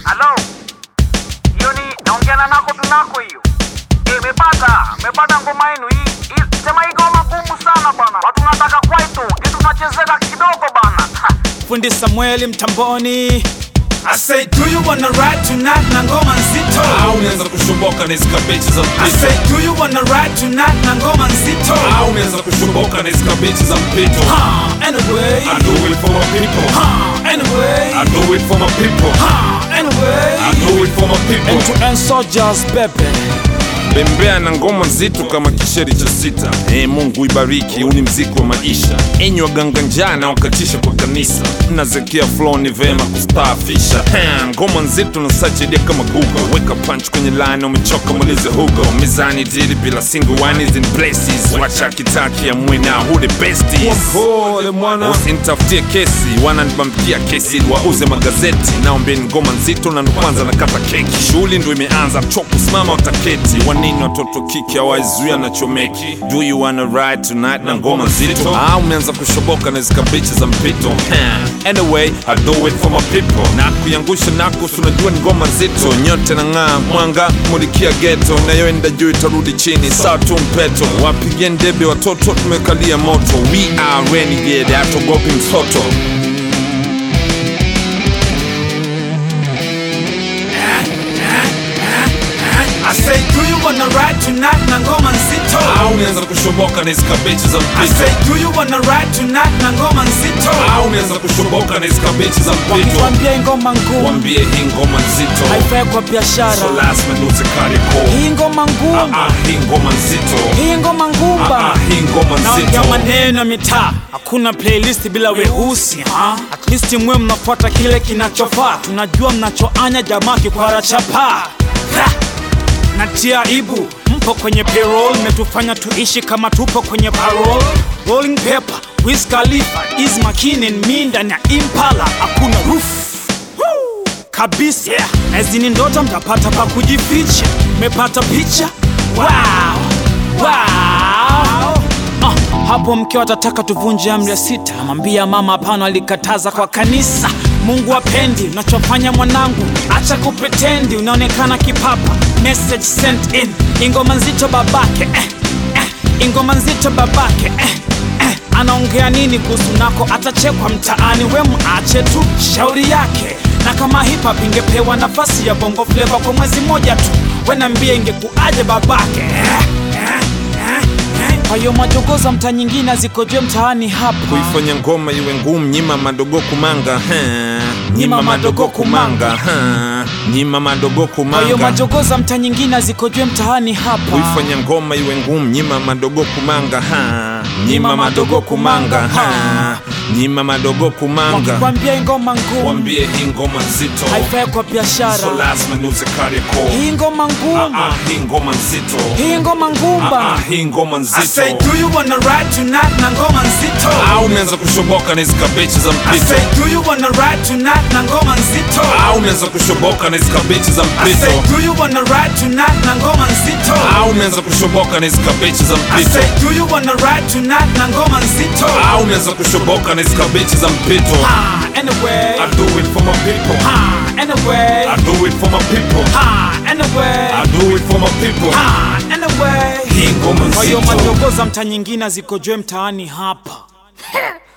Halo, hiyo ni naongea na nako tunako hiyo. Eh, mepata mepata ngoma yenu hii. hii- Sema hii ngoma ngumu sana bana. Watu nataka kwaito kitu tunachezeka kidogo bana. Ha. fundi samueli mtamboni I say, do you wanna ride tonight na ngoma nzito au umeanza kushoboka na hizi kabechi za I mpito say, do you wanna ride tonight na ngoma nzito au umeanza kushoboka na hizi kabechi za mpito Ah, anyway I do it for my people Ah, anyway I do it for my people Ah, anyway I do it for my people End to end soldiers baby bembea na ngoma nzito kama kisheri cha sita hey, mungu ibariki huu ni mziki wa maisha enyi waganga njaa na wakatisha kwa kanisa mnazekia flow ni vema kustaafisha Ha, ngoma nzito na sachedia kama google weka punch kwenye line umechoka mulize hugo mizani dili bila single one is in places wacha kitaki ya mwina who the besties pole mwana usinitafutie kesi wananibambikia kesi ili wauze magazeti naombeni ngoma nzito na ndo kwanza nakata keki shughuli ndo imeanza mchoko simama utaketi wanini watoto kiki hawaizuia na chomeki do you wanna ride tonight na ngoma nzito ah umeanza kushoboka na zikabichi za mpito Ha, anyway I do it for my people na kuiangusha nako si unajua ni ngoma nzito nyote na ng'aa mwanga mulikia geto nayoenda juu itarudi chini saa tu mpeto wapigie ndebe watoto tumekalia moto we are renegade hatogopi mtoto I say, do you wanna ride tonight na ngoma nzito au umeanza kushoboka na hizi kabechi za I mpito say, do you wanna ride tonight na ngoma nzito au umeanza kushoboka na hizi kabechi za mpito wakituambia ngoma ngumu wambie hii ngoma nzito haifai kwa biashara so lazima niuze kariko hii ngoma ngumu ah, hii ngoma nzito hii ngoma ngumba ah, hii ngoma naongea nzito maneno ya mitaa hakuna playlist bila weusi ha? at least mwe mnafuata kile kinachofaa tunajua mnachoanya jamaa kikwara chapa natia ibu mpo kwenye payroll metufanya tuishi kama tupo kwenye parole rolling paper Wiz Khalifa is makinin mi ndani ya impala hakuna roof Woo! kabisa yeah. na hizi ni ndoto mtapata pa kujificha mepata picha wow. Wow. Ah, hapo mke atataka tuvunje amri ya sita namwambia mama hapana alikataza kwa kanisa mungu apendi unachofanya mwanangu acha kupretendi unaonekana kipapa message sent in ingoma nzito babake eh, eh, ingoma nzito babake eh, eh, anaongea nini kuhusu nako atachekwa mtaani we mwache tu shauri yake na kama hip hop ingepewa nafasi ya bongo flava kwa mwezi mmoja tu wenambie ingekuaje babake eh, eh, eh, eh. kwa hiyo majogoza mtaa nyingine azikojwe mtaani hapa kuifanya ngoma iwe ngumu nyima madogo kumanga ha. nyima madogo kumanga ha. nyima madogo kwa hiyo kumanga majogoza mtaa nyingine azikojwe mtaani hapa kuifanya ngoma iwe ngumu nyima madogo kumanga ha. nyima madogo kumanga ha. nyima madogo kumanga wakikwambia ingoma ngumu wambie hii ngoma nzito haifai kwa biashara so lazima niuze kariko hii ngoma ngumu ah, hii ngoma nzito hii ngoma ngumba ah, hii ngoma I say, nzito do you wanna ride tonight na ngoma nzito au umeanza kushoboka na hizi kabechi za I mpito say, do you wanna ride tonight na ngoma nzito au umeanza kushoboka na hizi kabechi za I say, mpito do you wanna ride tonight na ngoma nzito au umeanza kushoboka na hizi kabechi za I mpito say, do you wanna ride tonight na ngoma nzito au umeanza kushoboka na hizi kabechi za mpito Ah, anyway I do it for my people Ah, anyway I do it for my people Ah, anyway I do it for my people Ah, anyway hii ngoma kwa hiyo nzito majogoza mtaa nyingine azikojwe mtaani hapa